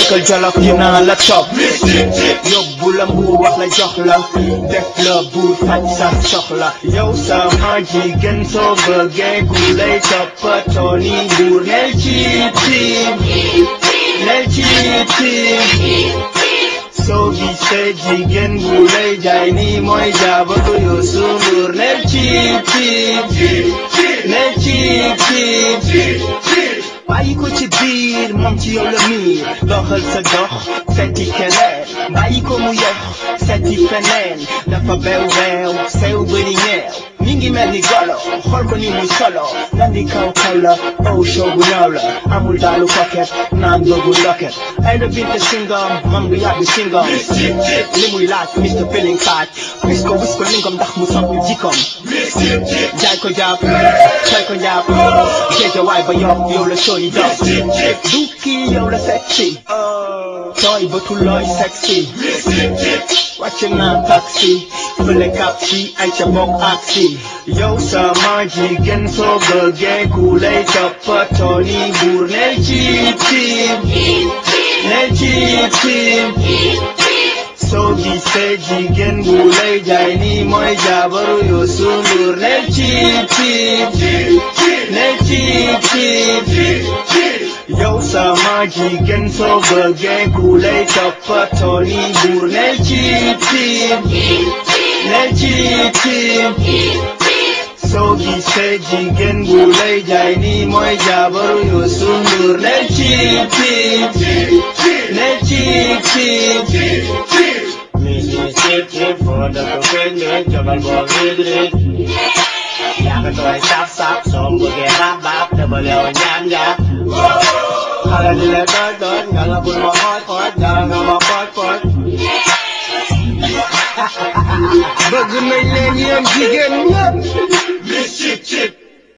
dëkkal jolof dinaa la topp yóbbu la mbuur wax la jox la def la buur faj sa soxla yow sama jigéen soo bëggee ku lay toppatoo ni buur nel ci tiim nel ci tiim soo gisee jigéen bu lay jaay ni mooy jaabatu Youssou Ndour nel ci tiim nel ci tiim bàyyi ko ci biir moom ci yow la miir doxal sa dox seeti keneen bàyyi ko mu yox seeti feneen dafa beew beew sew bëri ñeew mi ngi mel ni golo xool ko ni muy solo nan di kaw kaw la oh show bu ñaaw la amul daalu koket naan dogu ndoket ay da binte singom moom du yàbbi singom li muy laaj Mr Feeling Fat wis ko wis ko lingom ndax mu soppi jikom jaay ko jàpp coy ko jàpp géej waay ba yof yow la sooy dox du kii yow la sexy tooy ba tulooy sexy wàcc naa taxi fële kap si ay ca bokk ak si yow sama jigéen soo bëggee ku lay toppatoo ni buur nel ci tiim nel ci tiim soo gisee jigéen bu lay jaay ni mooy jaabaru Youssou Ndour nel ci tiim nel ci tiim yow sama jigéen soo bëggee ku lay toppatoo ni buur nel ci tiim nel ci tiim soo gisee jigéen bu lay jaay ni mooy jaabaru Youssou Ndour nel ci tiim nel ci tiim Sip, sip, for the cocaine, jabal ball, rig, rig. Yaa ko tooy sap sap, soo bëggee rap bap, dabal yow ñaan nga. Xale di la doy doy, nga la bul ma xooj xooj, dara nga ma xooj xooj. bëgg nañ leen yéen jigéen ñëpp